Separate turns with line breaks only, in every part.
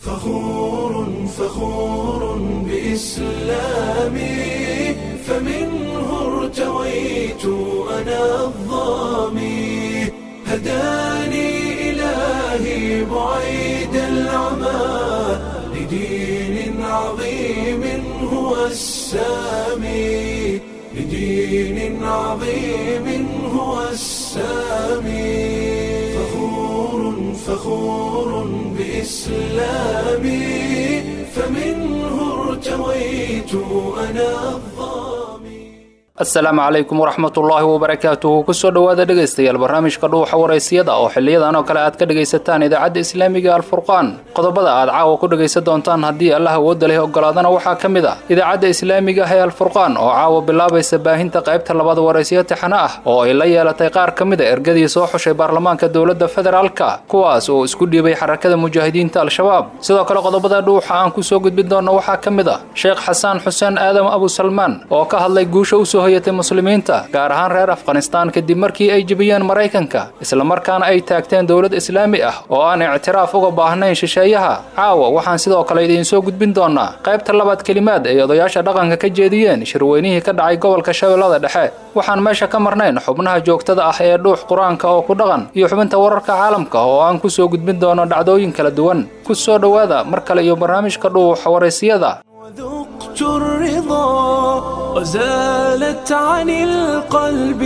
فخور فخور بإسلامي فمنه ارتويت أنا الظامي هداني إلهي بعيد العمى لدين عظيم هو السامي لدين عظيم هو السامي فخور فخور بإسلامي فمنه ارتويت أنا الظامي
asalaamu calaykum waraxmatullaahi wabarakaatuhu kusoo dhowaada dhegaystayaal barnaamijka dhuuxa waraysiyada oo xiliyadan oo kale aad ka dhegaysataan idaacadda islaamiga alfurqaan qodobada aad caawa ku dhegaysan doontaan haddii allah awoodda leh ogolaadana waxaa ka mid ah idaacadda islaamiga ah ee alfurqaan oo caawa bilaabaysa baahinta qaybta labaad waraysiyo tixano ah oo ay la yeelatay qaar ka mid a ergadii soo xushay baarlamaanka dowladda federaalka kuwaas oo isku dhiibay xarakada mujaahidiinta al-shabaab sidoo kale qodobada dhuuxa aan kusoo gudbin doonno waxaa ka mid ah sheekh xasaan xuseen aadam abu salmaan oo ka hadlay guusha usoo hoyatay muslimiinta gaar ahaan reer afghanistaan kadib markii ay jebiyeen maraykanka islamarkaana ay taagteen dowlad islaami ah oo aan ictiraaf uga baahnayn shisheeyaha caawa waxaan sidoo kale idiin soo gudbin doonaa qaybta labaad kelimaad ay odayaasha dhaqanka ka jeediyeen shirweynihii ka dhacay gobolka shabeellada dhexe waxaan meesha ka marnayn xubnaha joogtada ah ee dhuux qur-aanka oo ku dhaqan iyo xubinta wararka caalamka oo aan ku soo gudbin doono dhacdooyin kala duwan ku soo dhowaada mar kale iyo barnaamijka dhuuxa waraysiyada
وذقت الرضا وزالت عن القلب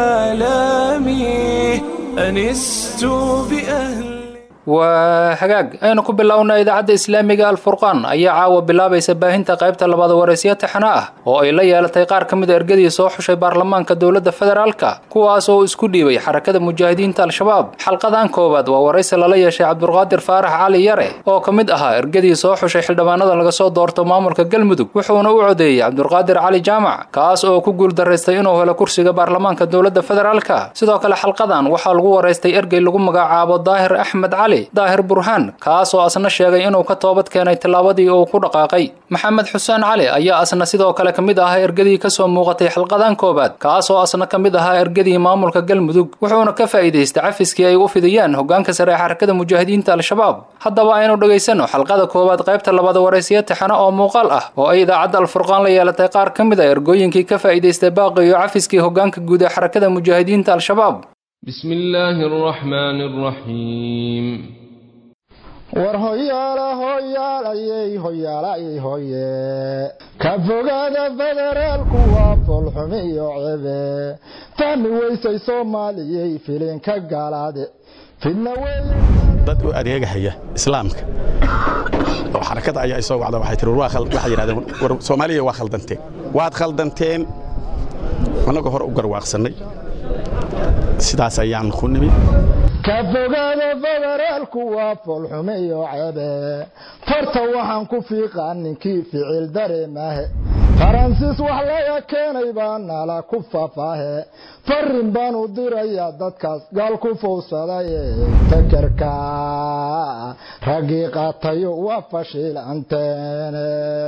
آلامي أنست بأهل
waa hagaag aynu ku bilownaa idaacadda islaamiga alfurqaan ayaa caawa bilaabaysa baahinta qaybta labaad waraysiyo taxano ah oo ay la yeelatay qaar ka mid a ergadii soo xushay baarlamaanka dowladda federaalka kuwaas oo isku dhiibay xarakada mujaahidiinta al-shabaab xalqadan koowaad waa waraysi lala yeeshay cabdulqaadir faarax cali yare oo ka mid ahaa ergadii soo xushay xildhibaanada laga soo doorto maamulka galmudug wuxuuna u codeeyey cabdulqaadir cali jaamac kaas oo ku guuldaraystay inuu helo kursiga baarlamaanka dowladda federaalka sidoo kale xalqadan waxaa lagu waraystay ergey lagu magacaabo daahir axmed cali daahir burhaan kaas oo asna sheegay inuu ka toobad keenay tillaabadii uu ku dhaqaaqay maxamed xuseen cali ayaa asna sidoo kale ka mid ahaa ergadii kasoo muuqatay xalqadan koowaad kaas oo asna ka mid ahaa ergadii maamulka galmudug wuxuuna ka faa'iidaystay cafiskii ay u fidiyeen hogaanka sare ee xarakada mujaahidiinta al-shabaab haddaba aynu dhegaysanno xalqada koowaad qaybta labaad waraysiyo taxano oo muuqaal ah oo ay idaacadda alfurqaan la yeelatay qaar ka mid a ergooyinkii ka faa'iidaystay baaqi iyo cafiskii hogaanka guud ee xarakada mujaahidiinta al-shabaab
بسم الله الرحمن الرحيم
war hoyaala hoyaalayey hoyaalayey hoye ka fogaada federaalku waa foolxumi iyo cebe fahmi weysay soomaaliyey filinka gaalaade fidna weeye
dad u adeegahaya islaamka oo xarakada ayaa isoo wacda waxay tiri war waxay yidhahdeen war soomaaliya waa khaldanteen waad khaldanteen annagoo hore u garwaaqsannay sidaas ayaan ku nimid
ka fogaada federaalku waa foolxume iyo cebe farta waxaan ku fiiqaa ninkii ficil dareemahe faransiis wax laga keenay baa nala ku fafaahe farin baan u dirayaa dadkaas gaal ku fowsadaye fekerka raggii qaatayo waa fashiilanteene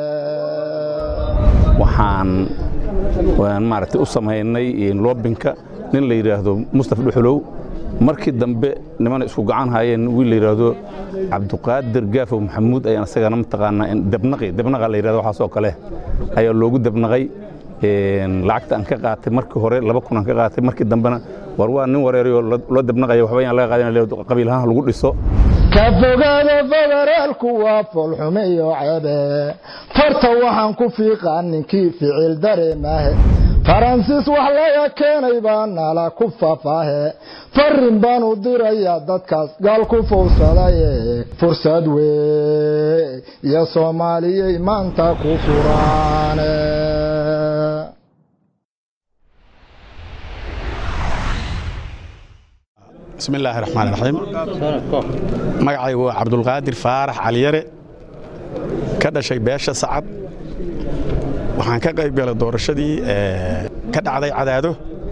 waxaan maaragtay u samaynay loobinka nin la yidhaahdo mustaf dhuxulow markii dambe nimana isku gacan haayeen wiil la yidhaahdo cabduqaadir gaafow maxamuud ayaan isagana mataqaanaa debnaqi debnaqa la yidhahdo waxaasoo kale ayaa loogu debnaqay lacagta aan ka qaatay markii hore laba kun aan ka qaatay markii dambena war waa nin wareerayoo loo debnaqaya waxba yaan laga qaadan qabiil ahaan lagu dhiso
ka fogaada federaalku waa foolxume iyo cebe farta waxaan ku fiiqaa ninkii ficil dareemahe faransiis wax laga keenay baa nala ku fafaahe farin baan u dirayaa dadkaas gaal ku fowsadaye fursad wey iyo soomaaliyey maanta ku furaane
bismi illaahi raxmaan raxiim magacaygu waa cabdulqaadir faarax caliyare ka dhashay beesha sacad waxaan ka qayb galay doorashadii ka dhacday cadaado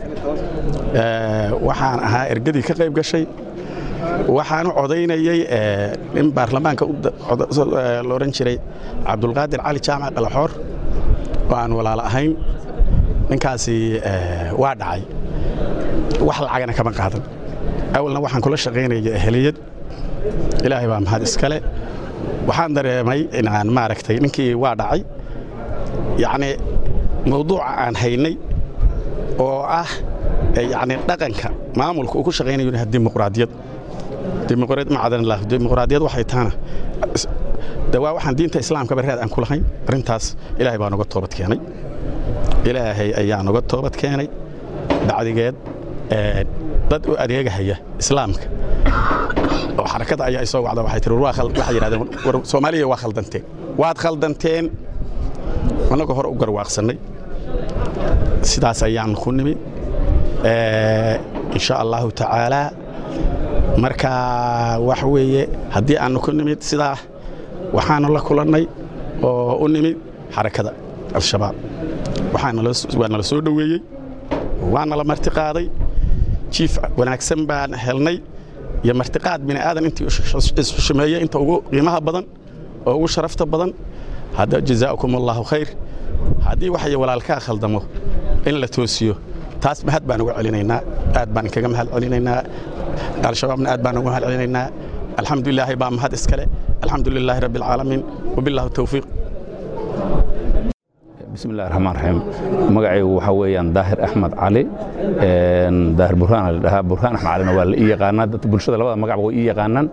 waxaan ahaa ergadii ka qayb gashay waxaan u codaynayey in baarlamaanka la odhan jiray cabdulqaadir cali jaamac qalaxoor oo aan walaalo ahayn ninkaasi waa dhacay wax lacagana kama qaadan awalna waxaan kula shaqaynaya eheliyad ilaahay baa mahad iskale
waxaan dareemay inaan maaragtay ninkii waa dhacay yacnii mawduuca aan haynay oo ah yacni dhaqanka maamulka uu ku shaqaynayo inay dimuqraadiyad dimuqraad macdanillah dimuqraadiyad waxay tahana de waa waxaan diinta islaamka barraad aan ku lahayn arrintaas ilaahay baa noga toobad keenay ilaahay ayaa noga toobad keenay bacdigeed dad u adeegahaya islaamka oo xarakada ayaa isoo wacda waxay tiri waxay yidhahdeen war soomaaliya waa khaldanteen waad khaldanteen annagoo hore u garwaaqsannay sidaas ayaan ku nimid insha allahu tacaalaa marka wax weeye haddii aannu ku nimid sidaa waxaanu la kulannay oo u nimid xarakada al-shabaab waa nala soo dhoweeyey waana la martiqaaday jiif wanaagsan baan helnay iyo martiqaad bini'aadan intii isxushumeeyey inta ugu qiimaha badan oo ugu sharafta badan hadda jazaakum allahu khayr haddii waxay walaalkaa khaldamo in la toosiyo taas mahad baan uga celinaynaa aad baan inkaga mahad celinaynaa al-shabaabna aad baan uga mahad celinaynaa alxamdulilaahi baa mahad iskale alxamdu lilaahi rabbi alcaalamiin wabillahu towfiiq
bismi illahi raxmaan raxiim magacaygu waxaa weeyaan daahir axmed cali daahir burhaan la dhahaa burhaan axmed calina waa la ii yaqaanaa dadka bulshada labada magacba way ii yaqaanaan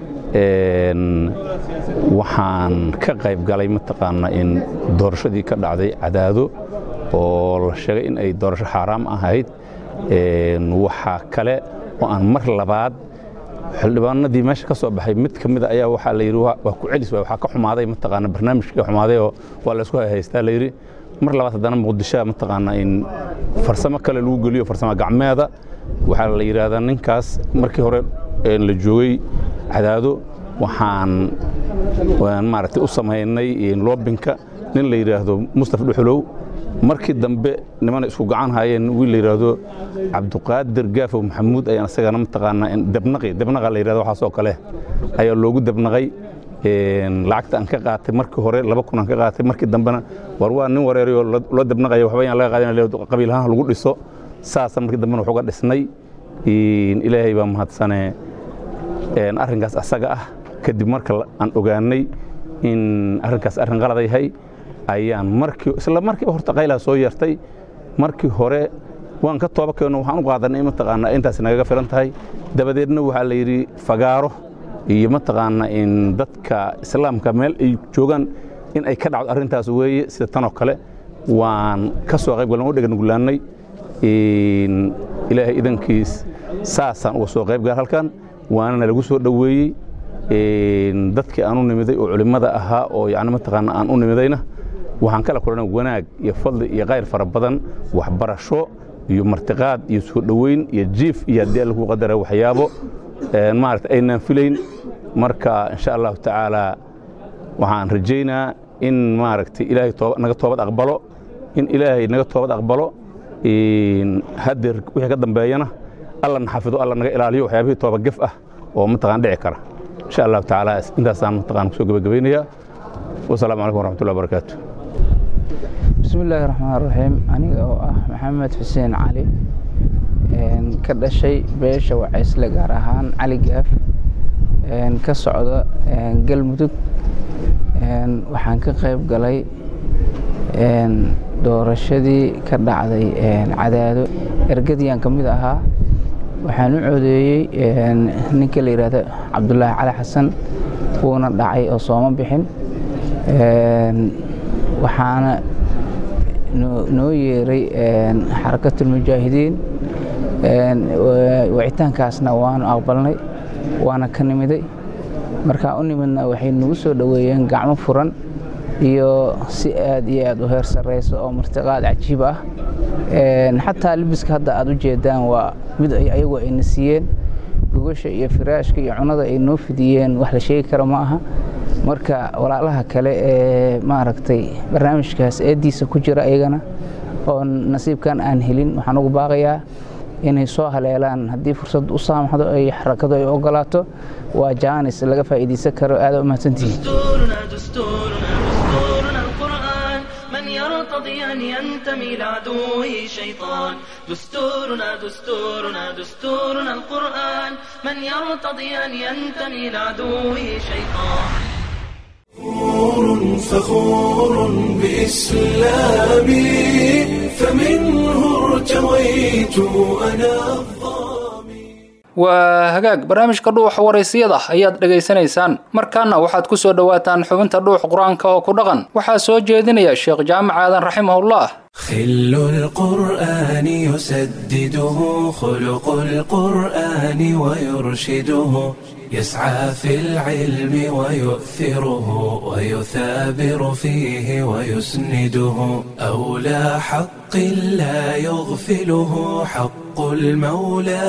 waxaan ka qayb galay mataqaana in doorashadii ka dhacday cadaado oo la sheegay in ay doorasho xaaraam ahayd waxaa kale oo aan mar labaad xildhibaanadii meesha ka soo baxay mid ka mida ayaa waxaa la yidhi waa ku celis waay waxaa ka xumaaday mataqaana barnaamijkii xumaaday oo waa laysku haystaa la yidhi mar labaad haddana muqdishoa mataqaana in farsamo kale lagu geliyo farsamo gacmeeda waxaa la yidhaahdaa ninkaas markii hore la joogay cadaado waxaan maaragtay u samaynay loobinka nin la yidhaahdo mustaf dhuxulow markii dambe nimana isku gacan haayeen wiil la yidhaahdo cabduqaadir gaafow maxamuud ayaan isagana mataqaanaa debnaqi debnaqa la yidhahdo waxaasoo kale ayaa loogu debnaqay lacagta aan ka qaatay markii hore laba kun aan ka qaatay markii dambena war waa nin wareerayoo loo debnaqaya waxba yaan laga qaadin qabiil ahaan lagu dhiso saasa markii dambena wax uga dhisnay ilaahay baa mahadsane arrinkaas asaga ah kadib marka aan ogaanay in arrinkaas arrin qalada yahay ayaan markii isla markiiba horta qaylaa soo yeertay markii hore waan ka tooba keenno waxaan u qaadanay mataqaanaa intaas nagaga filan tahay dabadeedna waxaa la yidhi fagaaro iyo mataqaanaa in dadka islaamka meel ay joogaan in ay ka dhacdo arrintaas weeye sida tanoo kale waan ka soo qayb galan u dhegan gulaannay ilaahay idankiis saasaan uga soo qayb gal halkan waana nalagu soo dhoweeyey dadkii aan u nimiday oo culimmada ahaa oo yani mataqaana aan u nimidayna waxaan kala kulannay wanaag iyo fadli iyo khayr fara badan waxbarasho iyo martiqaad iyo soo dhoweyn iyo jiif iyo haddii alla ku qadara waxyaabo maarata aynaan filayn marka insha allahu tacaala waxaan rajaynaa in maaragtay ilaahay naga toobad aqbalo in ilaahay naga toobad aqbalo haddeer wixii ka dambeeyana alla na xafido alla naga ilaaliyo waxyaabihii tooba gef ah oo mataqaan dhici kara insha allahu tacaala intaasaan mataqaan kusoo gebagabaynayaa wasalaamu calaykum waraxmatullahi wabarakaatu
bismi illaahi raxmaan raxiim aniga oo ah maxamed xuseen cali ka dhashay beesha wacaysle gaar ahaan cali gaaf ka socda galmudug waxaan ka qayb galay doorashadii ka dhacday cadaado ergadiyaan ka mid ahaa waxaan u codeeyey ninka la yidhaahdo cabdulaahi cali xasan wuuna dhacay oo sooma bixin waxaana noo yeeray xarakatulmujaahidiin wicitaankaasna waanu aqbalnay waana ka nimiday markaan u nimidna waxay nagu soo dhoweeyeen gacmo furan iyo si aad iyo aad u heer sarraysa oo martiqaad cajiib ah xataa libiska hadda aad u jeedaan waa mid ayagu ayna siiyeen gogasha iyo firaashka iyo cunada ay noo fidiyeen wax la sheegi karo ma aha marka walaalaha kale ee maaragtay barnaamijkaas eeddiisa ku jira ayagana oo nasiibkan aan helin waxaan ugu baaqayaa inay soo haleelaan haddii fursad u saamaxdo ay xarakadu ay ogolaato waa jaanis laga faa'iidaysan karo aada u mahadsantihiin
يرتضي أن ينتمي لعدوه شيطان دستورنا دستورنا دستورنا القرآن من يرتضي أن ينتمي لعدوه شيطان
فخور بإسلامي فمنه ارتويت أنا
waa hagaag barnaamijka dhuuxa waraysiyada ayaad dhegaysanaysaan markaana waxaad ku soo dhowaataan xubinta dhuux qur-aanka oo ku dhaqan waxaa soo jeedinaya sheekh jaamac aadan raximahullah
خل القرآن يسدده خلق القرآن ويرشده يسعى في العلم ويؤثره ويثابر فيه ويسنده أولى حق لا يغفله حق المولى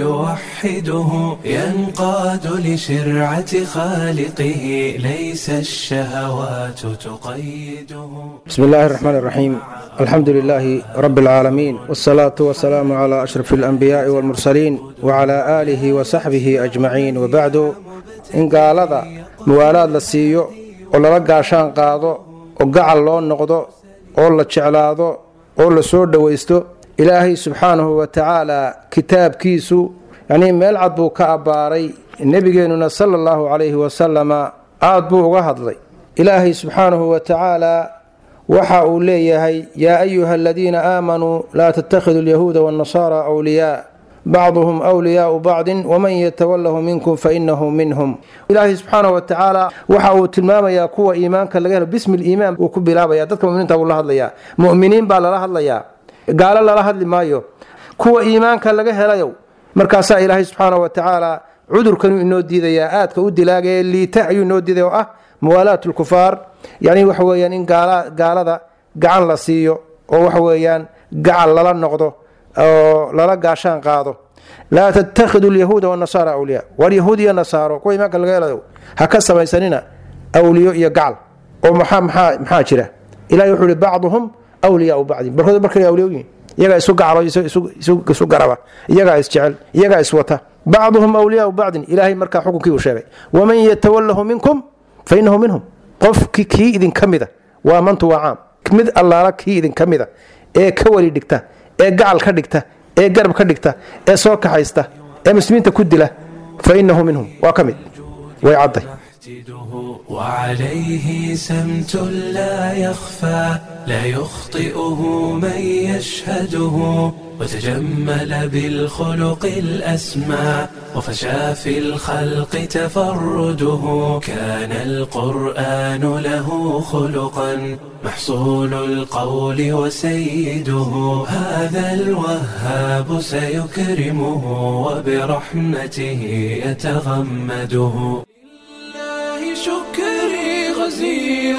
فيوحده ينقاد لشرعة خالقه ليس الشهوات تقيده
بسم الله الرحمن الرحيم الحمد لله رب العالمين والصلاة والسلام على أشرف الأنبياء والمرسلين وعلى آله وصحبه أجمعين وبعد إن قال هذا موالاد لسيو ولا قاشان قادو وقعل لون نقضو ولا تشعلادو ولا سود ويستو إلهي سبحانه وتعالى كتاب كيسو يعني ميلعد بو كأباري النبي صلى الله عليه وسلم aad buu uga hadlay ilaahay subxaanahu wa tacaalaa waxa uu leeyahay yaa ayuha aladiina aamanuu laa tattakhidu alyahuuda waannasaara awliyaa bacduhum wliyaau bacdin waman yatawalahu minkum fainahu minhum ilaahay subxaanahu wa tacaala waxa uu tilmaamayaa kuwa iimaanka laga helo bismi liimaan uu ku bilaabaya dadka muminiinta buu la hadlayaa mu'miniin baa lala hadlayaa gaalo lala hadli maayo kuwa iimaanka laga helayow markaasaa ilaahay subxaanahu wa tacaala cudurkanuu inoo diidayaa aadka u dilaagee liita ayuu inoo diidaya oo ah muwaalaat lkufaar yani waxa weyaan in gaalada gacan la siiyo oo waxa weeyaan gacal lala noqdo oo lala gaashaan qaado laa tattakhidu lyahuuda wanasaara awliyaa war yahuud iyo nasaaro kuwa imaanka laga helayo ha ka samaysanina awliyo iyo gacal oo maxaa jira ilahi wuxuu ihi bacduhum wliyaau bacdin barkood barkay awliyoyihin iyagaa isu gacalo isu garaba iyagaa isjecel iyagaa iswata bacduhum wliyaau bacdin ilaahay markaa xukunkii uu sheegay waman yatawalahu minkum fa inahu minhum qofki kii idinka mida waa mantu waa caam mid allaala kii idinka mida ee ka weli dhigta ee gacal ka dhigta ee garab ka dhigta ee soo kaxaysta ee muslimiinta ku dila fa inahu minhum waa ka mid way cadday
وعليه سمت لا يخفى لا يخطئه من يشهده وتجمل بالخلق الأسمى وفشى في الخلق تفرده كان القرآن له خلقا محصول القول وسيده هذا الوهاب سيكرمه وبرحمته يتغمده لله شكري غزير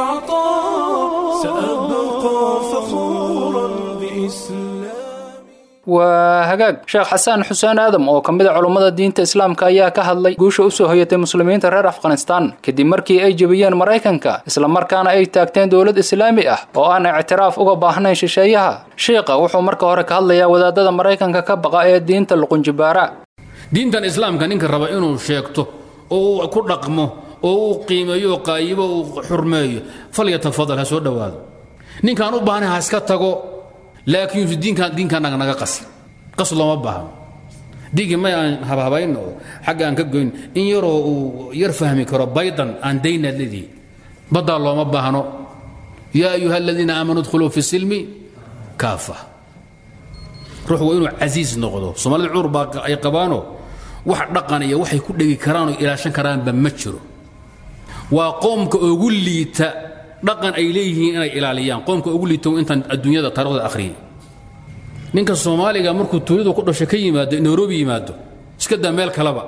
العطاء سأبقى فخورا بإسلام
waa hagaag sheekh xasaan xuseen aadam oo ka mid a culummada diinta islaamka ayaa ka hadlay guusha usoo hoyatay muslimiinta reer afghanistan kadib markii ay jebiyeen maraykanka islamarkaana ay taagteen dowlad islaami ah oo aan ictiraaf uga baahnayn shisheeyaha shiiqa wuxuu marka hore ka hadlayaa wadaadada maraykanka ka baqa ee diinta luqunjibaara
diintan islaamka ninka raba inuu sheegto oo uu ku dhaqmo oo uu qiimeeyo qaayibo uu xurmeeyo falyatafadal ha soo dhowaado ninkaan u baahnay ha iska tago laakiin diinkan diinkaanaga naga qas qas looma baahno diinkii may aan habhabayn oo xagga aan ka goyn in yaroo uu yar fahmi karo baydan aan daynaad leedihi baddaa looma baahno yaa ayuha aladiina aamanuu dkhuluu fi silmi kaafa ruux waa inuu casiis noqdo soomaalida cuur baa ay qabaano wax dhaqan iyo waxay ku dhegi karaan oo ilaashan karaanba ma jiro waa qoomka ugu liita dhaqan ay leeyihiin inay ilaaliyaan qoomka ugu liito intaan adduunyada taarikhda akhriyay ninka soomaaliga markuu tuuladu ku dhashay ka yimaado nairobi yimaado iska daa meel kaleba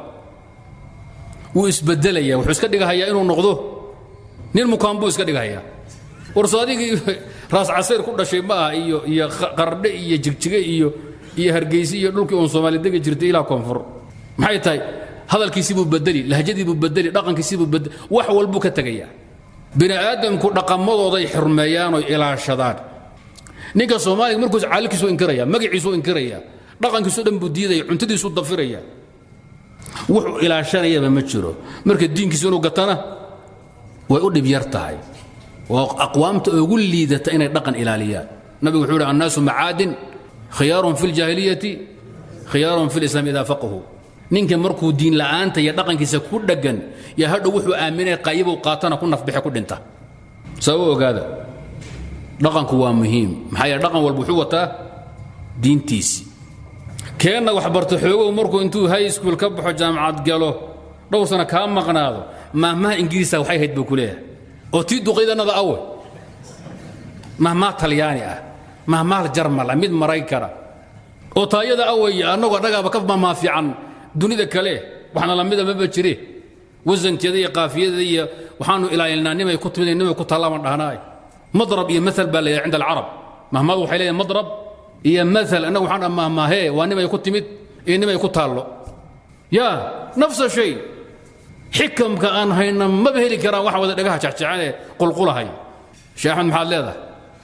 wuu isbedelaya wuxuu iska dhigahayaa inuu noqdo nin mukaan buu iska dhigahayaa warso adigii raas casayr ku dhashay ma aha iyo iyo qardhe iyo jigjige iyo iyo hargeysi iyo dhulkii uun soomaali degi jirtay ilaa koonfur maxay tahay hadalkiisii buu bedeli lahjadii buu bedeli dhaqankiisii buu bedeli wax walbuu ka tegayaa bini aadamku dhaqamadooday xurmeeyaan oo ilaashadaan ninka soomaaliga markuus caalilkiisu inkiraya magaciisu inkiraya dhaqankiisu dhan buu diidaya cuntadiisu dafiraya wuxuu ilaashanayaba ma jiro marka diinkiisu inuu gatana way u dhib yar tahay waa aqwaamta ugu liidata inay dhaqan ilaaliyaan nabigu wuxuu yidhi annaasu macaadin khiyaarun fi ljaahiliyati khiyaarun fi lislaam idaa faqahu ninka markuu diin la'aanta iyo dhaqankiisa ku dheggan yaa hadhow wuxuu aaminaya qayibow qaatana ku nafbixe ku dhinta sababa ogaada dhaqanku waa muhiim maxaa yeele dhaqan walba wuxuu wataa diintiisi keenna wax barto xoogow markuu intuu high school ka baxo jaamacad galo dhowr sana kaa maqnaado mahmaha ingiriiska waxay hayd buu ku leeyahay oo tii duqaydannada awe mahmaa talyaani ah mahmaal jarmal ah mid maraykana oo taayada awey annagoo dhagaaba ka mahmaa fiican dunida kale waxna lamida maba jire wasankeeda iyo qaafiyadeeda iyo waxaanu ilaalinaa nimay ku timid nimay ku tallaama dhahnaay madrab iyo maal baa leeyahay cinda alcarab mahmaadu waxay leeyahay madrab iyo maal annagu waxaan dhaa mahmaahee waa nimay ku timid iyo nimay ku taallo yaa nafsa shay xikamka aan hayna maba heli karaan waxa wada dhagaha jecjecane ee qulqulahay sheekh axmed maxaad leedahay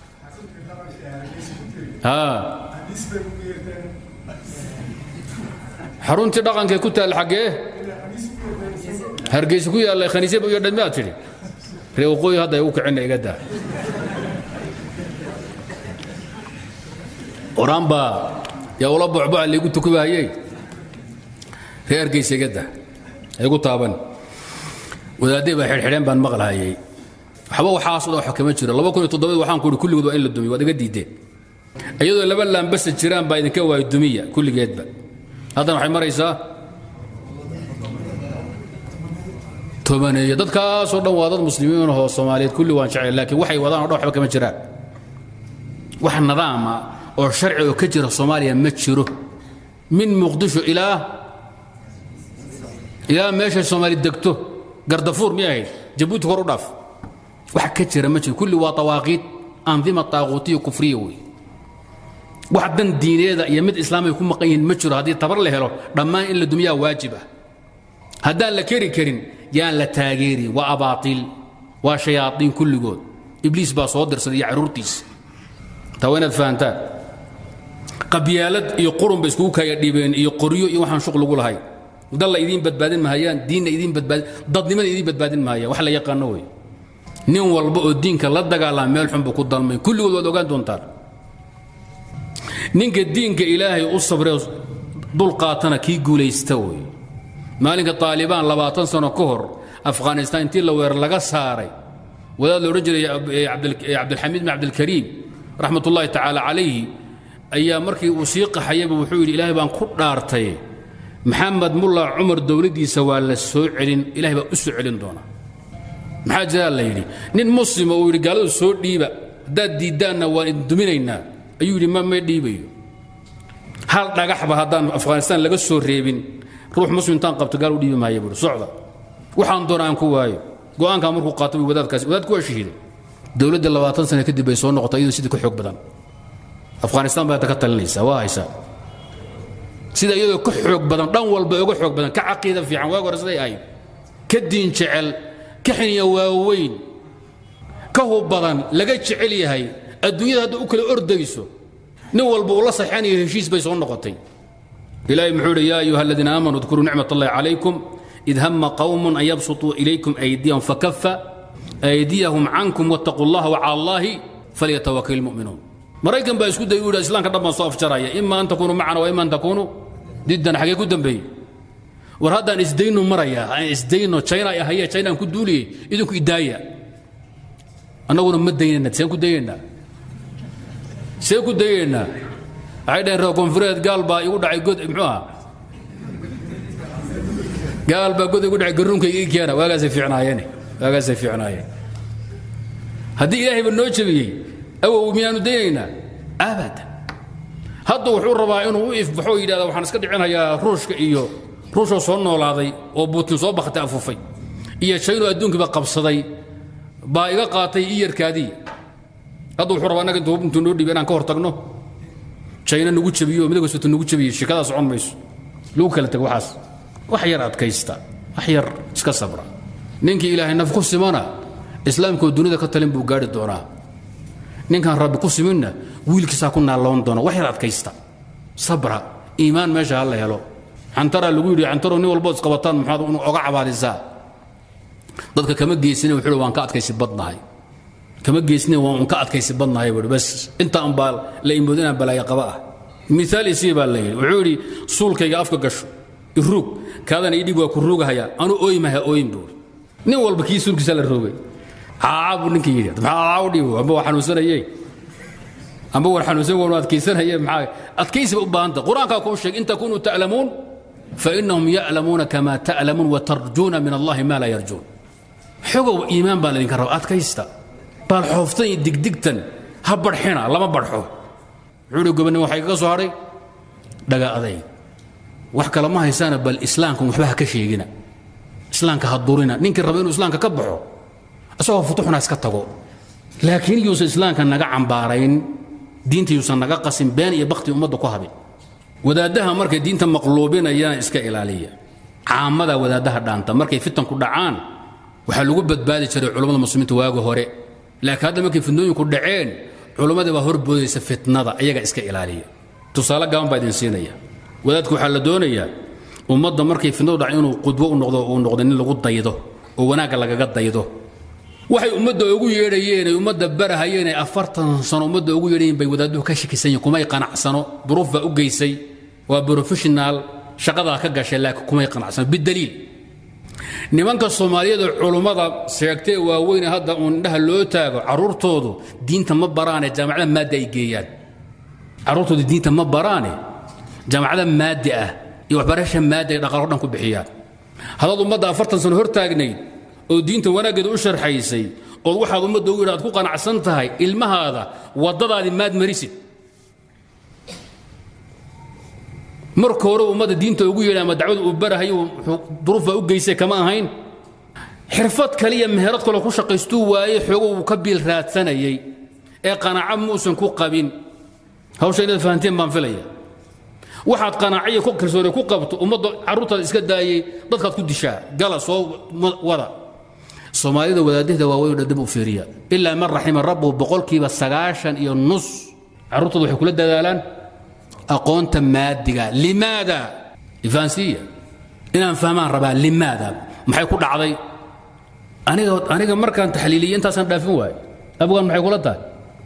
xaruntii dhaqankee ku taal xaggee hargeysa ku yaalla khaniisya iyo dhammaad tidhi ree waqooyi hadda ay u kicina iga daa oraan baa yaa ula bocboca laygu tukubahayey ree hargeysa iga daa igu taaban wadaadday baa xidhxidheen baan maqlahayey waxba waxaas dhan wax kama jiro laba kun iyo toddobaad waxaan ku ihi kulligood waa in la dumiyo waad iga diideen iyadoo laba laambasa jiraan baa idinka waayo dumiya kulligeedba haddana waxay maraysaa tobaneeyo dadkaasoo dhan waa dad muslimiin ahoo soomaaliyeed kulli waan jeclay laakiin waxay wadaan o dhan waxba kama jiraan wax nidaama oo sharci oo ka jira soomaaliya ma jiro min muqdisho ilaa ilaa meeshay soomaali degto gardafuur miyay ahayd jabuuti kor u dhaaf wax ka jira ma jiro kulli waa tawaaqiid andima taaquutiya kufriya wey wax dan diineeda iyo mid islaamay ku maqan yihiin ma jiro haddii tabar la helo dhammaan in la dumiyaa waajib ah haddaan la keri karin yaan la taageeri waa abaatiil waa shayaaiin kulligood ibliis baa soo dirsaday iyo caruurtiisa taa waa inaad fahantaan qabyaalad iyo qurun bay iskugu kaya dhibeen iyo qoryo iyo waxaan shuq lagu lahay dalla idiin badbaadin mahayaan diinna idiin badbaadin dadnimada idiin badbaadin mahayaan wax la yaqaano wey nin walba oo diinka la dagaalama meel xun buu ku dalmay kulligood waad ogaan doontaan ninka diinka ilaahay u sabree dul qaatana kii guulaysta wey maalinka taalibaan labaatan sano ka hor afghanistaan intii la weerar laga saaray wadaad la odhan jiray cabdilxamiid bin cabdilkariim raxmat ullaahi tacaala calayhi ayaa markii uu sii qaxayaba wuxuu yidhi ilaahay baan ku dhaartay maxamed mulla cumar dowladdiisa waa la soo celin ilahay baa u soo celin doonaa maxaa jiraa la yidhi nin muslima uu yidhi gaaladu soo dhiiba haddaad diiddaanna waan idin duminaynaa ayuu yidhi ma may dhiibayo hal dhagaxba haddaan afghanistaan laga soo reebin ruux muslim intaan qabto gaal u dhiibi maaya buuri socda waxaan doona aan ku waayo go'aankaa markuu qaato buu wadaadkaasi wadaadku waa shahiiday dowladda labaatan sano kadib bay soo noqotay iyadoo sidii ka xoog badan afghanistaan baa ka talinaysaa waa haysaa sida iyadoo ka xoog badan dhan walba uga xoog badan ka caqiida fiican waag hore siday ahayd ka diin jecel ka xiniya waaweyn ka hub badan laga jecel yahay adduunyada hadda u kala ordayso nin walba uu la saxeanayo heshiis bay soo noqotay ilaahay muxuu yidhi yaa ayuha aladiina aamanuu udkuruu nicmat allahi calaykum id hama qawmun an yabsutuu ilaykum aydiyahum fakafa aydiyahum cankum wattaquu allaha wacala allaahi falyatawakal ilmu'minuun maraykan baa isku dayay u yidhi islaamka dhan baan soo afjaraya ima an takuunuu macana wa ima an takuunuu diddan xagee ku dambeeyey war haddaan isdaynu marayaa aan isdayno china ay haye china aan ku duuliyey idinku idaaya annaguna ma daynayna seen ku dayaynaa seen ku dayaynaa waxay dhaheen reer koonfureed gaal baa igu dhacay god muxuu ahaa gaal baa god igu dhacay garuunka ii keena waagaasay fiicnaayeen waagaasay fiicnaayeen haddii ilaahayba noo jebiyey awow miyaanu daynaynaa abadan hadda wuxuu rabaa inuu u ifbaxo yidhahda waxaan iska dhicinayaa ruushka iyo ruushoo soo noolaaday oo buutin soo bakhtay afufay iyo jaynoo adduunkiiba qabsaday baa iga qaatay iyarkaadii hadda wuxuu rabaa annaga intuu noo dhiibay inaan ka hor tagno jayna nagu jabiyo midowga soto nagu jabiyo shikadaa socon mayso lagu kala tago waxaas wax yar adkaysta wax yar iska sabra ninkii ilaahay naf ku simana islaamkoo dunida ka talin buu gaari doonaa ninkaan rabbi ku siminna wiilkiisaa ku naalloon doona wax yar adkaysta sabra iimaan meesha ha la helo cantaraa lagu yidhi cantaro nin walbood isqabataan maxaad unu oga cabaadisaa dadka kama geysina wuxuu waan ka adkaysi badnahay kama geysina waan ka adkaysi badnahay buu bas intaan baa la imood inaan balaayo qaba ah miaal isii baa la yidhi wuxuu yidhi suulkayga afka gasho iruug kaadana idhib waa ku ruugahaya anu ooymaha ooyin buuri nin walba kii suulkiisa la roogay caaca buu ninkii yidhi maxaa caaca u dhiibo amba waa xanuunsanayey amba war xanuunsan wan adkaysanaye maxaa adkaysi ba u baahanta qur-aankaa kuu sheeg in takunuu ta'lamuun fainahum ya'lamuuna kama ta'lamuun watarjuuna min allahi ma laa yarjuun xogow iimaan baa laydinka raba adkaysta baal xooftan iyo digdigtan ha barxina lama barxo wuxuu hi gobonimo waxay kaga soo hadhay dhaga adayg wax kale ma haysaana bal islaamkan waxba ha ka sheegina islaamka ha durina ninkii raba inuu islaamka ka baxo isagoo futuxna iska tago laakiin yuusan islaamka naga cambaarayn diinta yuusan naga qasin been iyo bakti ummadda ku habin wadaaddaha markay diinta maqluubinayana iska ilaaliya caamada wadaaddaha dhaanta markay fitanku dhacaan waxaa lagu badbaadi jiray culummada muslimiinta waagi hore laakiin hadda markay fitnooyinku dhaceen culummadii baa horboodaysa fitnada iyaga iska ilaaliya tusaale gaaban baa idin siinaya wadaadku waxaa la doonayaa ummadda markay fitnadu dhac inuu qudwo u noqdo uu noqdo nin lagu daydo oo wanaagga lagaga daydo waxay ummadda ugu yeedhayeen ay ummadda barahayeen ay afartan sano ummadda ugu yeedhayeen bay wadaaduhu ka shakisan yihin kumay qanacsano duruuf baa u geysay waa professional shaqadaa ka gashay laakiin kumay qanacsano bidaliil nimanka soomaaliyeed oo culummada sheegtee waaweyne hadda uun indhaha loo taago carruurtoodu diinta ma baraane jaamacada maadda ay geeyaan carruurtoodu diinta ma baraane jaamacada maaddi ah iyo waxbarasha maadda ay dhaqaalo dhan ku bixiyaan haddaad ummadda afartan sano hor taagnayd oo diinta wanaaggeeda u sharxaysay ood waxaad ummadda ugu yidhi aad ku qanacsan tahay ilmahaada waddadaadii maad marisid marka hore ummadda diinta ugu yeedhay ama dacwada uu barahayo duruuf baa u geysay kama ahayn xirfad kaliya meherad kaloo ku shaqaystuu waayey xoogo uu ka biil raadsanayay ee qanaaco muusan ku qabin hawsha inaad fahanteen baan filaya waxaad qanaaciya ku kalsoone ku qabto ummadda carruurtaada iska daayey dadkaad ku dishaa gala soo wada soomaalida wadaadahda waaweyn oo dhan dib u fiiriya ilaa man raxima rabbuhu boqolkiiba sagaashan iyo nus carruurtooda waxay kula dadaalaan aqoonta maadiga limaada ifaansiya inaan fahmaan rabaa limaada maxay ku dhacday aniga aniga markaan taxliiliye intaasaan dhaafin waayo abgaan maxay kula tahay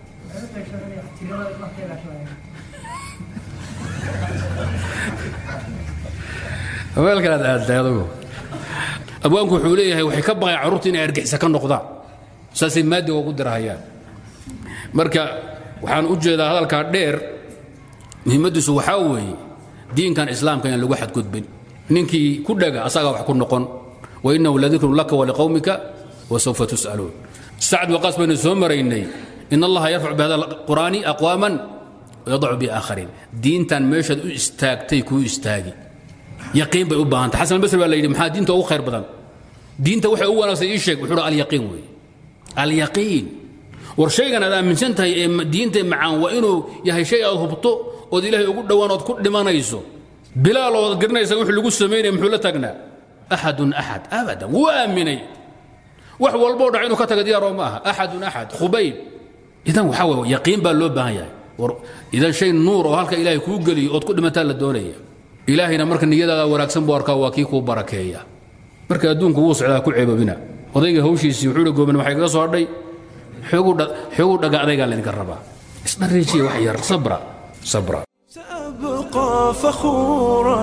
weelkanaad aadtay adugu abwaanku wuxuu leeyahay waxay ka baqayaan carruurta inay argixisa ka noqdaan saasay maadiga ugu dirahayaan marka waxaan u jeedaa hadalkaa dheer muhiimadiisu waxaa weeye diinkan islaamka inaan lagu xadgudbin ninkii ku dhaga asagaa wax ku noqon wainahu ladikru laka waliqowmika wasawfa tus'aluun sacd waqaas baynu soo maraynay in allaha yarfacu bihada qur'aani aqwaaman wayadacu biaakhariin diintan meeshaad u istaagtay kuu istaagi yaqiin bay u baahantay xasan albasri baa la yidhi maxaa diinta ugu khayr badan diinta waxay u wanaagsan ii sheeg wuxuu alyaqiin weeye alyaqiin war shaygan aad aaminsan tahay ee diinta macaan waa inuu yahay shay aad hubto ood ilaahay ugu dhowaan ood ku dhimanayso bilaal ood garanaysa wuxuu lagu samaynaya muxuu la taagnaa axadun axad abadan wuu aaminay wax walboo dhac inuu ka taga diyaaroo ma aha axadun axad khubayb idan waxaa weeye yaqiin baa loo baahan yahay war idan shay nuur oo halka ilaahay kuu geliyo ood ku dhimataa la doonaya ilaahayna marka niyadaada wanaagsan buu arkaa waa kii kuu barakeeya marka adduunku wuu socdaa ku ceebabina odayga hawshiisii wuxuu hi gooban waxay kaga soo hadhay xoogu dhaga adaygaa laydinka rabaa isdhariijiya wax yar sabra sabra
أبقى فخورا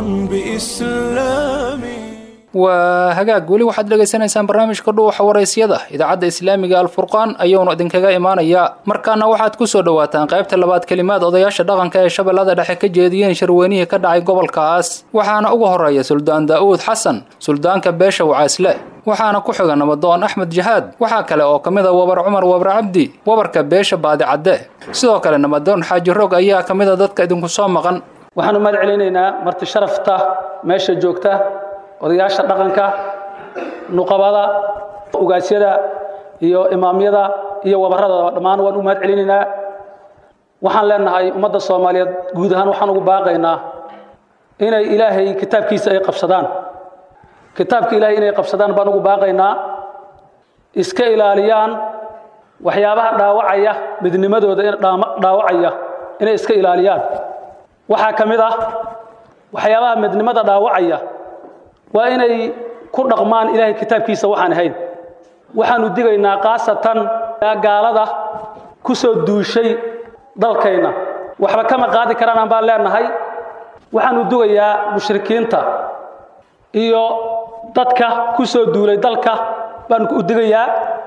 بإسلامي
waa hagaag weli waxaad dhegaysanaysaan barnaamijka dhuuxa waraysyada idaacadda islaamiga alfurqaan ayuunu idinkaga imaanayaa markaana waxaad ku soo dhowaataan qaybta labaad kelimaad odayaasha dhaqanka ee shabeellada dhexe ka jeediyeen shirweynihii ka dhacay gobolkaas waxaana ugu horeeya suldaan daa'uud xasan suldaanka beesha wacaasle waxaana ku xiga nabadoon axmed jahaad waxaa kale oo ka mid a wabar cumar wabar cabdi wabarka beesha baadicadde sidoo kale nabadoon xaaji roog ayaa ka mid a dadka idinku soo maqan
waxaanu mahad celinaynaa marti sharafta meesha joogta odayaasha dhaqanka nuqabada ugaasyada iyo imaamyada iyo wabarada dhammaan waan u mahad celinaynaa waxaan leenahay ummadda soomaaliyeed guud ahaan waxaan ugu baaqaynaa inay ilaahay kitaabkiisa ay qabsadaan kitaabka ilaahay inay qabsadaan baan ugu baaqaynaa iska ilaaliyaan waxyaabaha dhaawacaya midnimadooda dhaawacaya inay iska ilaaliyaan waxaa ka mid ah waxyaabaha midnimada dhaawacaya waa inay ku dhaqmaan ilaahay kitaabkiisa waxaan ahayn waxaanu digaynaa khaasatan gaalada ku soo duushay dalkayna waxba kama qaadi karaan baan leenahay waxaanu dugayaa mushrikiinta iyo dadka ku soo duulay dalka baan u digayaa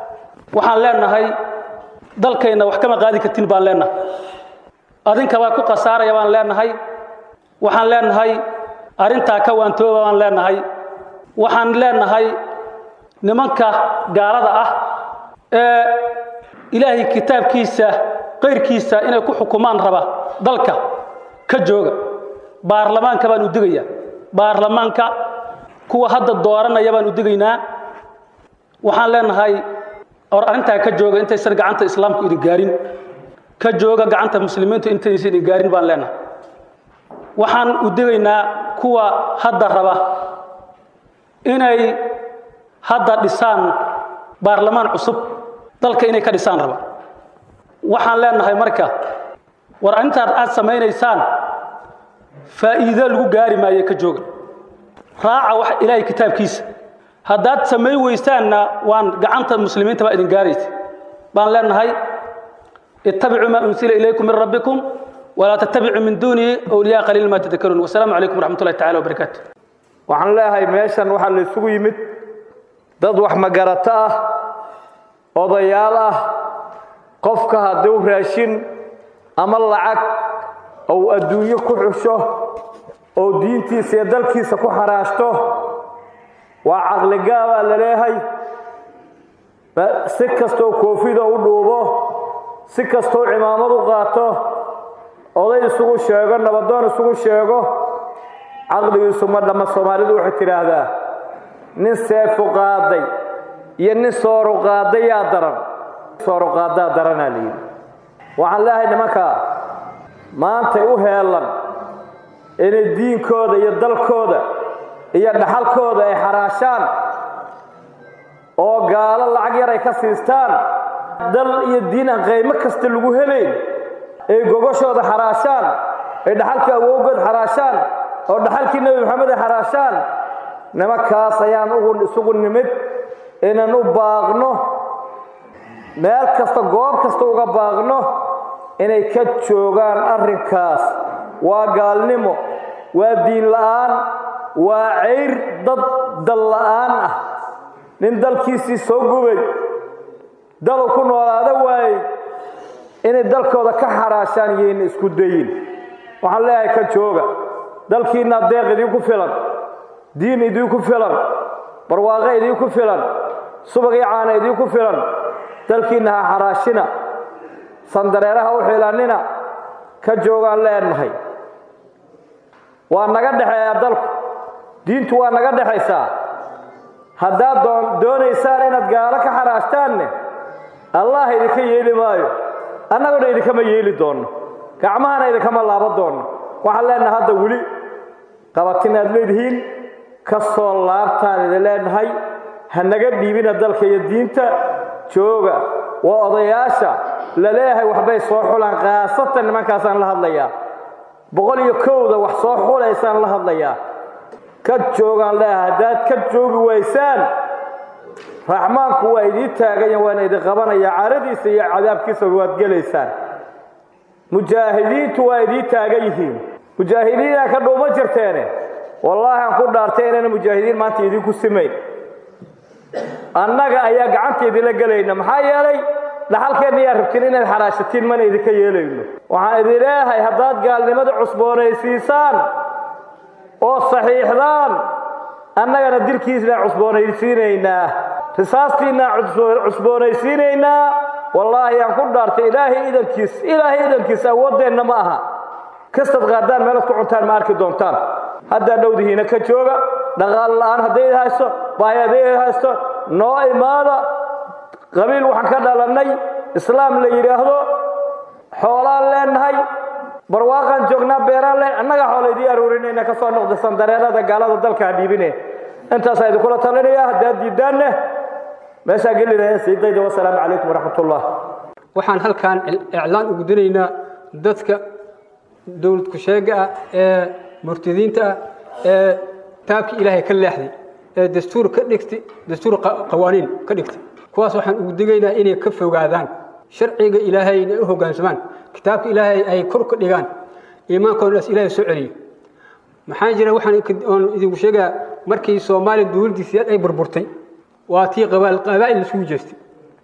waxaan leenahay dalkayna wax kama qaadi kartin baan leenahay adinkabaa ku khasaaraya baan leenahay waxaan leenahay arrintaa ka waantooba baan leenahay waxaan leenahay nimanka gaalada ah ee ilaahay kitaabkiisa qayrkiisa inay ku xukumaan raba dalka ka jooga baarlamaanka baan u digaya baarlamaanka kuwa hadda dooranaya baan u digaynaa waxaan leenahay or arrintaa ka jooga intaysan gacanta islaamku idin gaarin ka jooga gacanta muslimiintu intaysan idin gaarin baan leenahay waxaan u digaynaa kuwa hadda raba inay hadda dhisaan baarlamaan cusub dalka inay ka dhisaan raba waxaan leenahay marka war arrintaad aad samaynaysaan faa'iido lagu gaari maayo ka jooga raaca wax ilaahay kitaabkiisa haddaad samayn weystaanna waan gacanta muslimiinta baa idin gaaraysa baan leenahay ittabicuu maa unsila ilaykum min rabbikum walaa tattabicuu min duunihi awliyaa qaliil maa tadakaruun wasalaamu calaykum waraxmat ullahi tacala wabarakaatu
waxaan leeyahay meeshan waxaa la isugu yimid dad wax magarato ah odayaal ah qofka hadduu raashin ama lacag ou adduunyo ku xusho oo diintiisa iyo dalkiisa ku xaraashto waa caqligaabaa la leeyahay si kastoo koofida u dhuubo si kastoo cimaamad u qaato oday isugu sheego nabadoon isugu sheego caqligiisu ma dhamma soomaalidu waxay tidhaahdaa nin seefu qaaday iyo nin sooru qaaday yaa daran sooru qaadaa daranaa la yidhi waxaan leeyahay nimankaa maantay u heelan inay diinkooda iyo dalkooda iyo dhaxalkooda ay xaraashaan oo gaalo lacag yar ay ka siistaan dal iyo diin aan qaymo kasta lagu helayn ay gogoshooda xaraashaan ay dhaxalkii awowgood xaraashaan oo dhaxalkii nebi maxamed ay xaraashaan nimankaas ayaan ugu isugu nimid inaan u baaqno meel kasta goob kasta uga baaqno inay ka joogaan arrinkaas waa gaalnimo waa diin la'aan waa cayr dad dal la'aan ah nin dalkiisii soo gubay dalu ku noolaada waayey inay dalkooda ka xaraashaan yayna isku dayin waxaan leeyahay ka jooga dalkiinna deeq idinku filan diin idinku filan barwaaqo idinku filan subag iyo caana idinku filan dalkiinna ha xaraashina sandareeraha u xilanina ka joogaan leenahay waa naga dhexeeyaa dalku diintu waa naga dhexaysaa haddaad doonaysaan inaad gaalo ka xaraashtaanne allah idinka yeeli maayo annaguna idinkama yeeli doonno gacmahana idinkama laabo doonno waxaan leenahay hadda weli qabatin aad leedihiin ka soo laabtaan idin leenahay ha naga dhiibina dalka iyo diinta jooga waa odayaasha la leeyahay waxbay soo xulaan khaasatan nimankaasaan la hadlayaa boqol iyo kowda wax soo xulaysaan la hadlayaa ka joogaan leeyahay haddaad ka joogi waysaan raxmaanku waa idii taaganya waana idin qabanaya caradiisa iyo cadaabkiisa waad gelaysaan mujaahidiintu waa idii taagan yihiin mujaahidiinaa ka dhuuma jirteene wallaahi aan ku dhaartay inayna mujaahidiin maanta idinku simayn annaga ayaa gacanta idinla gelayna maxaa yeelay dhaxalkeenna yaa rabtiin inaad xaraashatiin mana idinka yeelayno waxaan idin leeyahay haddaad gaalnimada cusboonaysiisaan oo saxiixdaan annagana dilkiisnaa cusboonaysiinaynaa risaastiinaa cusboonaysiinaynaa wallaahi aan ku dhaartay ilaahay idankiis ilaahay idankiis awooddeenna ma aha kastad qaadaan meelaad ku cuntaan ma arki doontaan haddaa dhowdihiina ka jooga dhaqaal la'aan hadday haysto baahi hadday haysto noo imaada qabiil waxaan ka dhalannay islaam la yidhaahdo xoolaan leenahay barwaaqaan joognaa beeraan leen annaga xoola idii aruurinayna ka soo noqda sandareerada gaalada dalka ha dhiibine intaasaa idinkula talinaya haddaad diidaanne meeshaa geli lahayn siidayda wasalaamu calaykum waraxmat ullah
waxaan halkaan iclaan ugu diraynaa dadka dowlad ku-sheega ah ee murtadiinta ah ee taabkii ilaahay ka leexday ee dastuur ka dhigtay dastuur qawaaniin ka dhigtay kuwaas waxaan ugu digaynaa inay ka fogaadaan sharciga ilaahay inay u hoggaansamaan kitaabka ilaahay ay kor ka dhigaan iimaankoodaas ilaahay soo celiyo maxaa jira waxaan idinku sheegaa markii soomaaliya dowladdiisiyaad ay burburtay waa tii qabaa'il isugu jeestay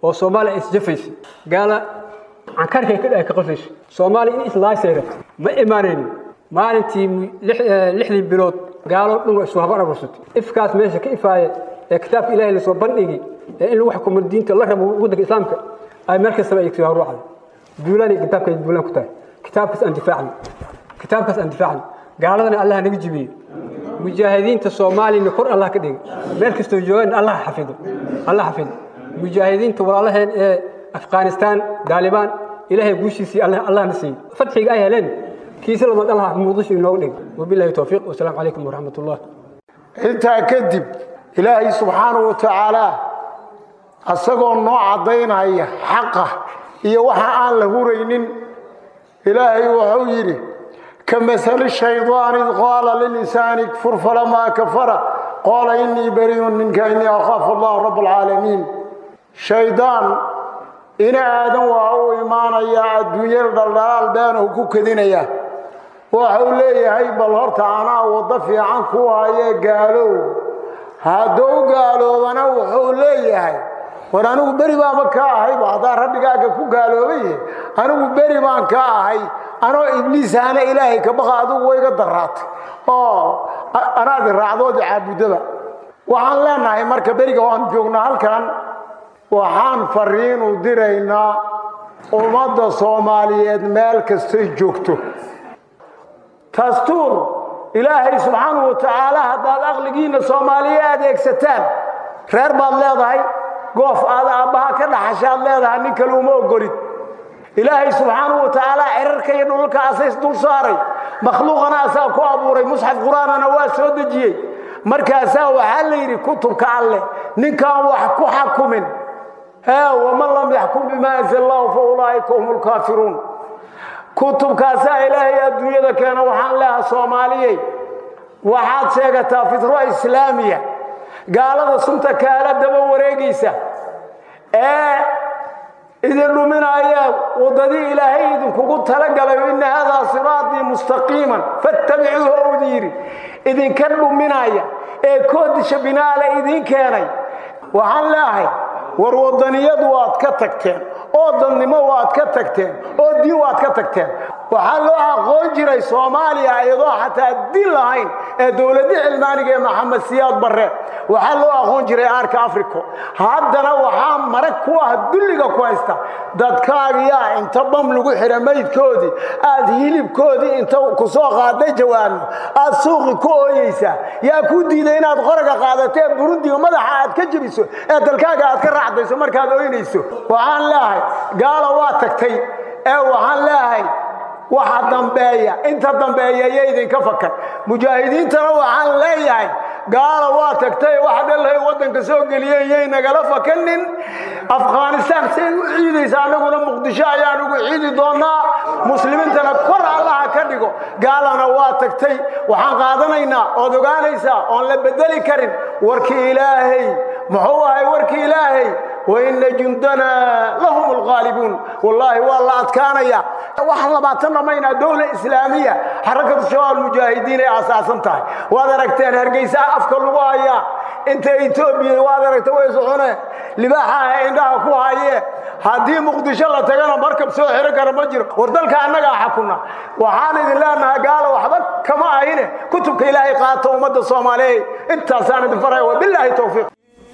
oo soomaaliya isjafaysa gaala cankarkay ka dhahay ka qosayso soomaaliya in islaasay rabto ma imaanaynin maalintii lixdii bilood gaalo dhan waa isu habar abursatay ifkaas meesha ka ifaaya ee kitaabka ilaahay lasoo bandhigi ee in lagu xukumo diinta la rabo waddanka islaamka ay meel kastaba ay soo haruucday duulaanay kitaabka ay duulaan ku tahay kitaabkaas aan difaacno kitaabkaas aan difaacno gaaladana allah naga jibiye mujaahidiinta soomaaliyana kor allah ka dhiga meel kastoo joogaan allah xafido allah xafido mujaahidiinta walaalaheen ee afghanistan daalibaan ilaahay guushiisii allahna siiyey fadxiga ay heleen kiisa lama dhalaha muqdisho inooga dhig wabillahi towfiiq wasalaamu calaykum waraxmat ullah
intaa kadib ilaahay subxaanahu wa tacaala asagoo noo caddaynaya xaqa iyo waxa aan la huraynin ilaahay wuxuu yidhi كمثل الشيطان إذ قال للإنسان اكفر فلما كفر قال إني بريء منك إني أخاف الله رب العالمين شيطان إن آدم وهو إيمان يا الدنيا الضلال بينه كوكدينيا وحو ليهي بل هرت أنا وضفي عنك وهي قالوا هادو قالوا وانا وحو ليهي war anigu beri baaba ka ahay hadaa rabbigaaga ku gaaloobay anigu beri baan ka ahay anoo ibliisaana ilaahay ka baqa adigu wayga daraatay oo anaadi raacdoodi caabudaba waxaan leenahay marka beriga waan joognaa halkan waxaan fariinu diraynaa ummadda soomaaliyeed meel kastay joogto dastuur ilaahay subxaanahu wa tacaala haddaad aqligiinna soomaaliya adeegsataan reer baad leedahay goof aad aabbaha ka dhaxashaad leedahay nin kale uma ogolid ilaahay subxaanahu wa tacaala cirarka iyo dhulka asays dul saaray makhluuqana asaa ku abuuray musxaf qur-aanana waa soo dejiyey markaasaa waxaa la yidhi kutubka alleh ninkaan wax ku xakumin waman lam yaxkum bimaa anzal allahu fa ulaa'ika hum lkaafiruun kutubkaasaa ilaahay adduunyada keena waxaan leeha soomaaliyey waxaad sheegataa fitro islaamiya gaalada sunta kaala daba wareegaysa ee idin dhuminaya waddadii ilaahay idinkugu talagalay ina haadaa siraatii mustaqiiman fattabicuuhu owdi yidhi idinka dhuminaya ee koodisha binaale idiin keenay waxaan leeahay war waddaniyadu waad ka tagteen oo dadnimo waad ka tagteen oo diin waad ka tagteen waxaa loo aqoon jiray soomaaliya iyadoo xataa din lahayn ee dowladda cilmaaniga ee maxamed siyaad barre waxaa loo aqoon jiray aarka africo haddana waxaa marag ku ah dulliga ku haysta dadkaagiyaa inta bam lagu xidha maydkoodii aad hilibkoodii inta ku soo qaaday jawaano aad suuqi ku ooyeysaa yaa kuu diiday inaad qoraga qaadatee burundiga madaxa aad ka jebiso ee dalkaaga aad ka raacdayso markaad ooynayso waxaan leeahay gaala waa tagtay ee waxaan leeahay waxa dambeeya inta dambeeya iyo idinka fakan mujaahidiintana waxaan leeyahay gaala waa tagtay waxa dhalahay waddanka soo geliyeen yay nagala fakanin afghanistaan say u ciidaysa annaguna muqdisho ayaan ugu ciidi doonaa muslimiintana kor allaha ka dhigo gaalana waa tagtay waxaan qaadanaynaa ood ogaanaysaa oon la bedeli karin warkii ilaahay muxuu ahay warkii ilaahay waina jundana lahum alghaalibuun wallaahi waa la adkaanaya waxaan labaatan dhamaynaa dowla islaamiya xarakatu shabaab mujaahidiin ay asaasan tahay waad aragteen hargeysa afka lagu hayaa inta etoobiya waad aragta way socone libaaxaha indhaha ku haye haddii muqdisho la tagana markab soo xiro kara ma jiro war dalka annagaa xakuna waxaan idin leenahay gaalo waxba kama ahine kutubka ilaahay qaata ummadda soomaaliyeed intaasaan idin faraya wabilaahi towfiiq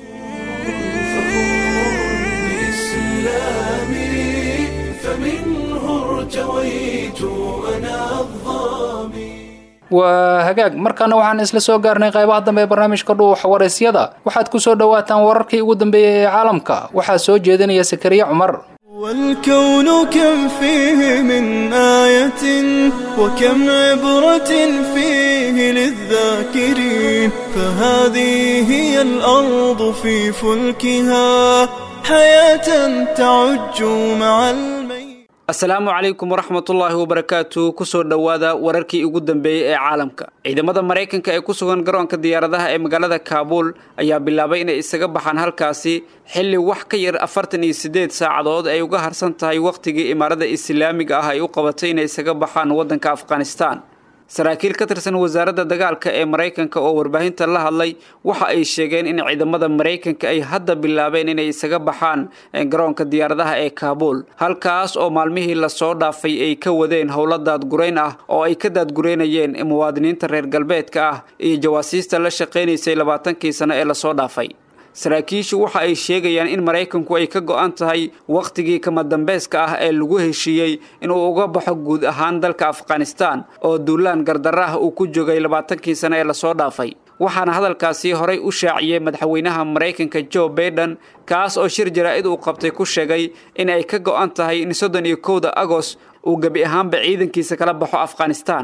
فمنه ارتويت أنا الظامي
waa hagaag markaana waxaan isla soo gaarnay qaybaha dambe ee barnaamijka dhuuxa waraysyada waxaad ku soo dhowaataan wararkii ugu dambeeyey ee caalamka waxaa soo jeedinaya sakariye cumar
والكون كم فيه من آية وكم عبرة فيه للذاكرين فهذه هي الأرض في فلكها حياة تعج مع الميت
asalaamu calaykum waraxmatullaahi wabarakaatu kusoo dhowaada wararkii ugu dambeeyey ee caalamka ciidamada maraykanka ee ku sugan garoonka diyaaradaha ee magaalada kaabuul ayaa bilaabay inay isaga baxaan halkaasi xilli wax ka yar afartan iyo siddeed saacadood ay uga harsan tahay wakhtigii imaarada islaamiga ah ay u qabatay inay isaga baxaan waddanka afghanistaan saraakiil ka tirsan wasaaradda dagaalka ee maraykanka oo warbaahinta la hadlay waxa ay sheegeen in ciidamada maraykanka ay hadda bilaabeen inay isaga baxaan garoonka diyaaradaha ee kaabuul halkaas oo maalmihii lasoo dhaafay ay ka wadeen howlo daadgurayn ah oo ay ka daadgureynayeen muwaadiniinta reer galbeedka ah iyo jawaasiista la shaqaynaysay labaatankii sano ee lasoo dhaafay saraakiishu waxa ay sheegayaan in maraykanku ay ka go'an tahay wakhtigii kama dambayska ah ee lagu heshiiyey inuu uga baxo guud ahaan dalka afghanistan oo duulaan gardarra ah uu ku joogay labaatankii sano ee lasoo dhaafay waxaana hadalkaasi horay u shaaciyey madaxweynaha maraykanka joe baiden kaas oo shir jaraa'id uu qabtay ku sheegay in ay ka go'an tahay in soddon iyo kowda agost uu gebi ahaanba ciidankiisa kala baxo afghanistan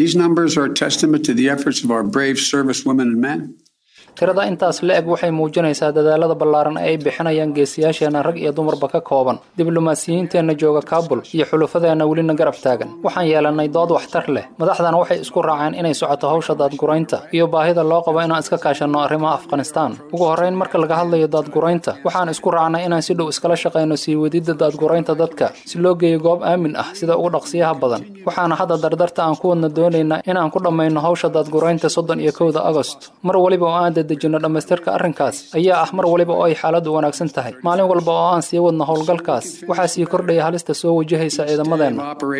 tirada intaas la eg waxay muujinaysaa dadaalada ballaaran ee ay bixinayaan geesiyaasheenna rag iyo dumarba ka kooban diblomaasiyiinteenna jooga kaabul iyo xulufadeenna welina garab taagan waxaan yeelannay dood waxtar leh madaxdana waxay isku raaceen inay socoto hawsha daadguraynta iyo baahida loo qabo inaan iska kaashanno arrimaha afghanistaan ugu horrayn marka laga hadlayo daadguraynta waxaan isku raacnay inaan si dhow iskala shaqayno sii wadidda daadguraynta dadka si loo geeyo goob aamin ah sida ugu dhaqsiyaha badan waxaana hadda dardarta aan ku wadna doonaynaa inaan ku dhammayno hawsha daadguraynta soddon iyo kowda agost mar waliba oo aan dejino dhammaystirka arrinkaas ayaa ah mar waliba oo ay xaaladdu wanaagsan tahay maalin walba oo aan sii wadno howlgalkaas waxaa sii kordhaya halista soo wajahaysa ciidamadeenna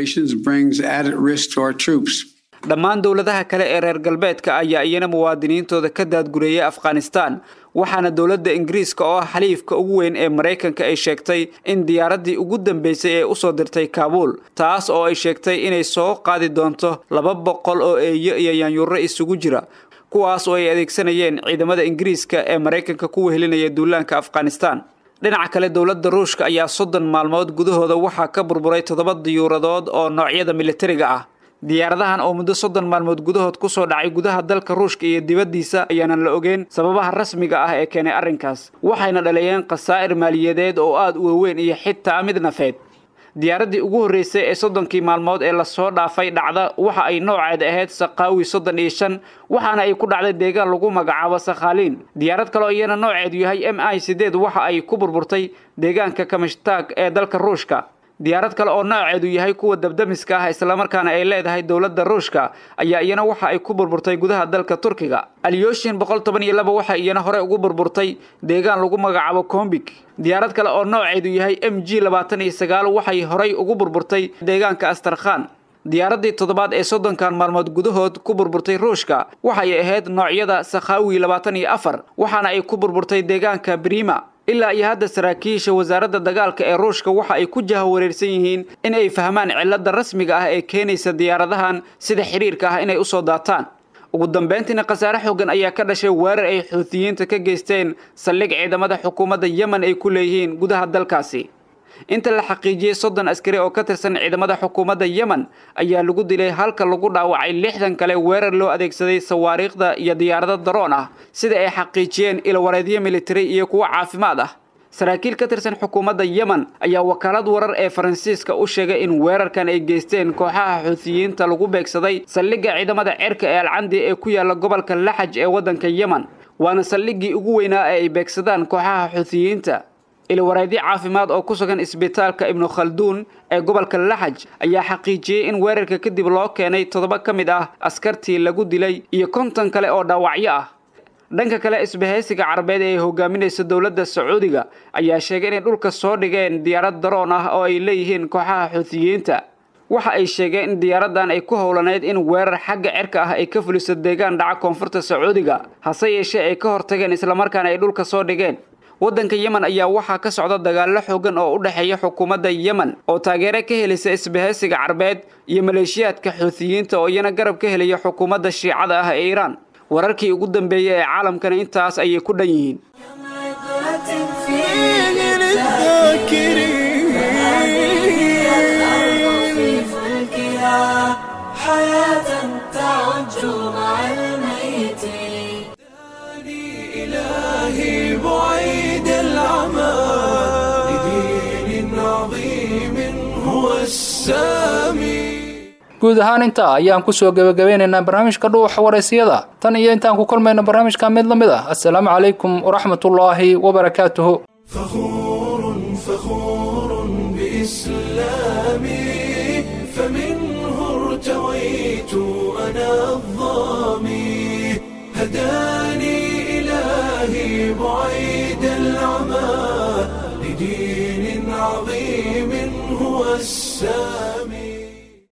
dhammaan dowladaha kale ee reer galbeedka ayaa iyana muwaadiniintooda ka daadgureeyay afghanistan waxaana dowladda ingiriiska oo ah xaliifka ugu weyn ee maraykanka ay sheegtay in diyaaraddii ugu dambeysay ee usoo dirtay kaabuul taas oo ay sheegtay inay soo qaadi doonto laba boqol oo eeyo iyo yaanyuuro isugu jira kuwaas oo ay adeegsanayeen ciidamada ingiriiska ee maraykanka ku wehelinaya duulaanka afghanistan dhinaca kale dowladda ruushka ayaa soddon maalmood gudahooda waxaa ka burburay toddoba diyuuradood oo noocyada militariga ah diyaaradahan oo muddo soddon maalmood gudahood kusoo dhacay gudaha dalka ruushka iyo dibaddiisa ayaanan la ogeyn sababaha rasmiga ah ee keenay arrinkaas waxayna dhaleeyeen khasaa'ir maaliyadeed oo aad u waaweyn iyo xitaa mid nafeed diyaaraddii ugu horreysay ee soddonkii maalmood ee lasoo dhaafay dhacda waxa ay nooceed ahayd sakaawi soddon iyo shan waxaana ay ku dhacday deegaan lagu magacaabo sakhaaliin diyaarad kale oo iyana nooceedu yahay m i sideed waxa ay ku burburtay deegaanka kamishtaag ee dalka ruushka diyaarad kale oo nooceedu yahay kuwa dabdamiska ah islamarkaana ay leedahay dowladda ruushka ayaa iyana waxa ay ku burburtay gudaha dalka turkiga alyoshin boqol toban iyo laba waxa iyana hore ugu burburtay deegaan lagu magacaabo kombik diyaarad kale oo nooceedu yahay m g labaatan iyo sagaal waxay horay ugu burburtay deegaanka astarkhan diyaaraddii toddobaad ee soddonkan maalmood gudahood ku burburtay ruushka waxay ahayd noocyada sakhawi labaatan iyo afar waxaana ay ku burburtay deegaanka brima ilaa iyo hadda saraakiisha wasaaradda dagaalka ee ruushka waxa ay ku jahawareersan yihiin in ay fahmaan cilladda rasmiga ah ee keenaysa diyaaradahan sida xiriirka ah inay usoo daataan ugu dambayntiina khasaare xoogan ayaa ka dhashay weerar ay xuutiyiinta ka geysteen saldhig ciidamada xukuumadda yemen ay ku leeyihiin gudaha dalkaasi inta la xaqiijiyey soddon askari oo ka tirsan ciidamada xukuumadda yemen ayaa lagu dilay halka lagu dhaawacay lixdan kale weerar loo adeegsaday sawaariikhda iyo diyaarado daroon ah sida ay xaqiijiyeen ilwareedyo militari iyo kuwo caafimaad ah saraakiil ka tirsan xukuumadda yemen ayaa wakaalad warar ee faransiiska u sheegay in weerarkan ay geysteen kooxaha xuutiyiinta lagu beegsaday saldhigga ciidamada cerka ee alcandi ee ku yaala gobolka laxaj ee waddanka yemen waana saldhiggii ugu weynaa ee ay beegsadaan kooxaha xuutiyiinta ilwareedyo caafimaad oo ku sugan isbitaalka ibnu khalduun ee gobolka laxaj ayaa xaqiijiyey in weerarka kadib loo keenay toddoba ka mid ah askartii lagu dilay iyo konton kale oo dhaawacyo ah dhanka kale isbahaysiga carabeed ee ay hogaaminaysa dowladda sacuudiga ayaa sheegay inay dhulka soo dhigeen diyaarad daroon ah oo ay leeyihiin kooxaha xuutiyiinta waxa ay sheegeen in diyaaraddan ay ku howlaneyd in weerar xagga cerka ah ay ka fuliso deegaan dhaca koonfurta sacuudiga hase yeeshee ay ka hortageen islamarkaana ay dhulka soo dhigeen waddanka yemen ayaa waxaa ka socda dagaallo xoogan oo u dhexeeya xukuumadda yemen oo taageero ka helaysa isbahaysiga carbeed iyo maleeshiyaadka xuutiyiinta oo iyana garab ka helaya xukuumadda shiicada ah ee iiraan wararkii ugu dambeeyey ee caalamkana intaas ayay ku dhan yihiin
إلهي بعيد العمى لدين عظيم هو السامي
guud ahaan intaa ayaan kusoo gebagabeynaynaa barnaamijka dhuuxa waraysiyada tan iyo intaan ku kulmayno barnaamijka mid la mid ah assalaamu calaykum waraxmatullaahi wabarakaatuhu
فخور بإسلامي فمنه ارتويت أنا الظامي هداني إلهي بعيد العمى لدين عظيم هو السامي